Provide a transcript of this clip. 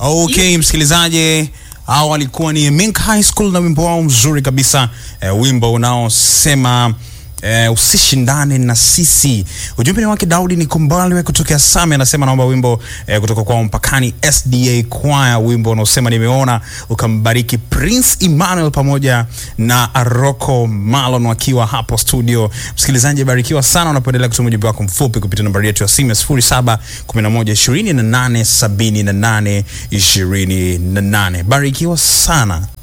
Okay, msikilizaji, hao walikuwa ni Mink High School na wimbo wao mzuri kabisa eh, wimbo unaosema eh, usishindane na sisi. Ujumbe ni wake Daudi ni Kumbaliwe kutokea Same, anasema naomba wimbo eh, kutoka kwa Mpakani SDA Choir, wimbo unaosema nimeona ukambariki Prince Emmanuel pamoja na Aroko Malon wakiwa hapo studio. Msikilizaji, barikiwa sana unapoendelea kutuma ujumbe wako mfupi kupitia nambari yetu ya simu ya 07 11 28 78 28. Barikiwa sana.